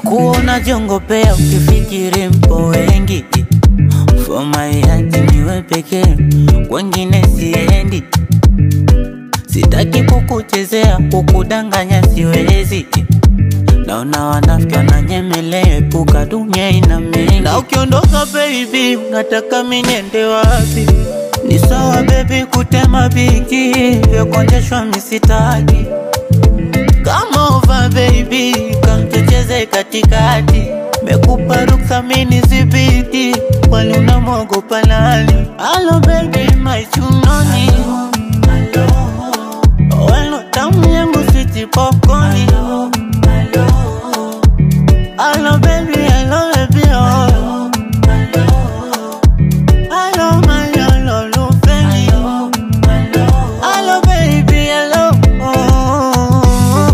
Nakuwa unajiongopea ukifikiri mpo wengi For my heart niwe pekee, wengine siendi. Sitaki kukuchezea, kukudanganya siwezi. Naona wanafiki wananyemelea, epuka dunia ina mengi. Na ukiondoka baby, nataka mimi niende wapi? Ni sawa baby kutema biki, vya kuonjeshwa misitaki. Kama over baby, kamtucheze katikati. Mekupa ruksa mini zibiti, wali unamwogopa nani? Hello baby, my chunoni. Weno tamu yangu sweet popcorn. Hello baby, hello baby, oh. Hello my hello lufeni. Hello baby, hello. Oh.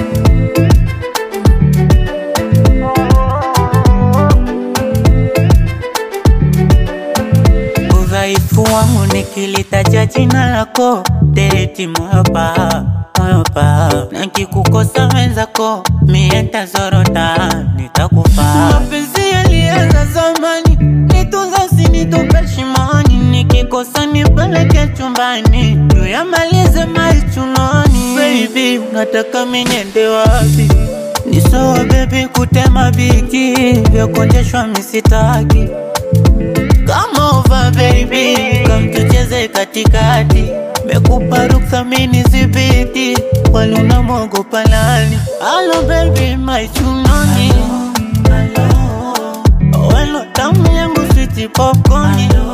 Udhaifu wangu nikilitaja jina lako, deti moyo pa moyo pa, nakikukosa wenzako mie ntazorota, nitakufa. Mapenzi yalianza zamani, nitunza usinitupe shimoni, nikikosa nipeleke chumbani, tuyamalize maichunoni. Baby, unataka mimi niende wapi? Ni sawa baby kutema biki, vya kuonjeshwa misitaki Come over baby, come tucheze katikati. Mekupa ruksa mini zibiti, wali unamwogopa nani? Hello baby, my chunoni. Weno tamu yangu sweet popcorn.